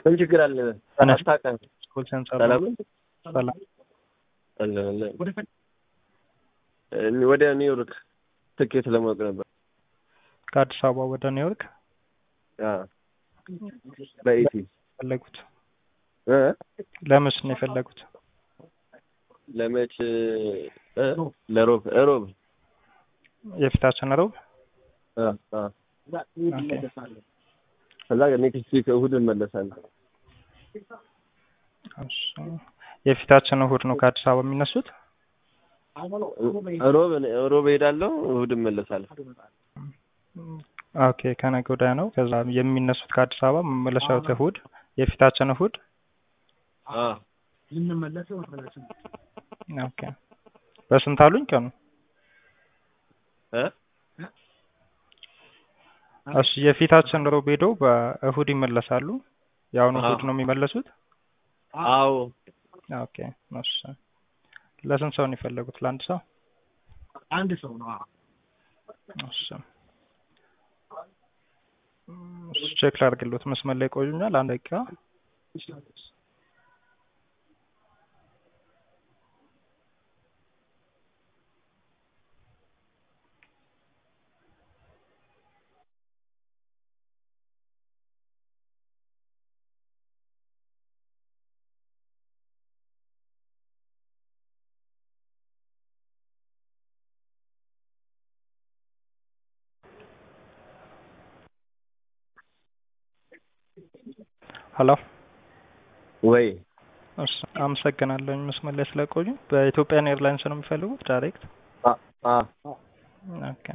ምን ችግር አለ? ተነስ። አታውቅም። ስኩል ሴንተር ሰላም ሰላም። አለ አለ። እኔ ወደ ኒውዮርክ ትኬት ለማወቅ ነበር። ከአዲስ አበባ ወደ ኒውዮርክ አዎ በኢቲ ፈለጉት። እ ለምስ ነው የፈለጉት? ለመች እ ለሮብ ሮብ የፊታችን ረቡዕ። አ አ ከዛ ኔክስት ዊክ እሑድ እመለሳለሁ። እሺ። የፊታችን እሑድ ነው ከአዲስ አበባ የሚነሱት። ሮብ ሮብ እሄዳለሁ፣ እሑድ እመለሳለሁ። ኦኬ ከነገ ወዲያ ነው። ከዛ የሚነሱት ከአዲስ አበባ መመለሻው እሑድ፣ የፊታችን እሑድ። አ ኦኬ በስንት አሉኝ ቀኑ? እ እሺ የፊታችን ሮብ ሄደው በእሑድ ይመለሳሉ። የአሁኑ እሑድ ነው የሚመለሱት። አዎ ኦኬ እሺ። ለስንት ሰው ነው የፈለጉት? ለአንድ ሰው? አንድ ሰው ነው። እሺ እሺ፣ ቼክ ላድርግልዎት። መስመር ላይ ቆዩኛል አንድ ደቂቃ። ሄሎ ወይ እሺ፣ አመሰግናለሁ መስመር ላይ ስለቆዩ። በኢትዮጵያን ኤርላይንስ ነው የሚፈልጉት ዳይሬክት? አ አ ኦኬ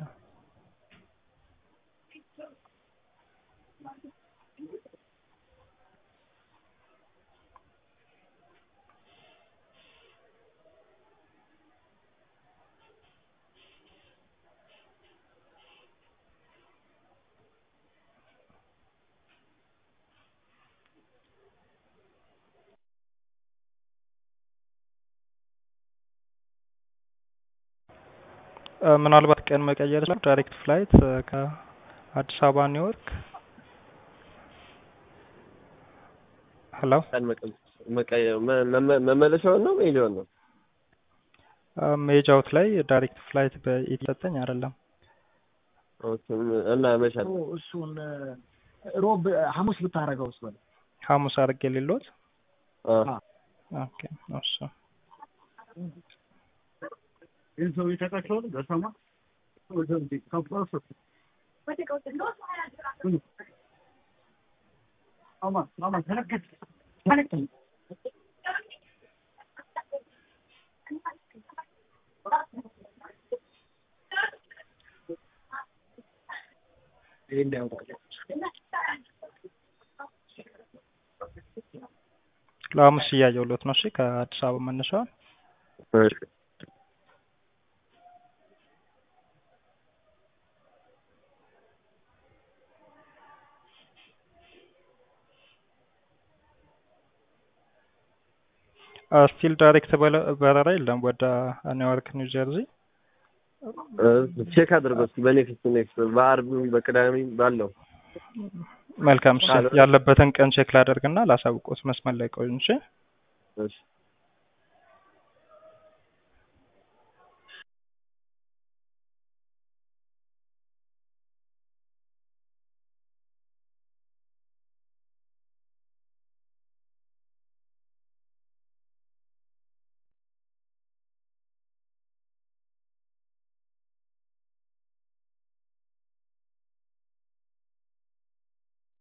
እ ምናልባት ቀን መቀየር ይችላል። ዳይሬክት ፍላይት እ ከአዲስ አበባ ኒውዮርክ። ሄሎ ቀን መቀ- መቀየር መ- መ- መመለሻውን ነው መሄጃውን ነው? እ ሜጃውት ላይ ዳይሬክት ፍላይት በኢቲ ሰጠኝ አይደለም። ኦኬ እና መሻል እሱን ሮብ ሐሙስ ብታረገው እሱ ሐሙስ አድርጌ ሌሎት አ ኦኬ እሺ ይህን ሰው የተቀቸውን በሰማ ለሐሙስ እያየሁሎት ነው። እሺ ከአዲስ አበባ መነሻውን እሺ ስቲል ዳይሬክት በለ- በረራ የለም ወደ ኒውዮርክ ኒው ጀርዚ። እ ቼክ አድርገው እስኪ በኔክስት ኔክስት በአርብ በቅዳሜ ባለው መልካም እሺ፣ ካልሆነ- ያለበትን ቀን ቼክ ላደርግና ላሳውቆት። መስመር ላይ ቆዩ። እሺ እሺ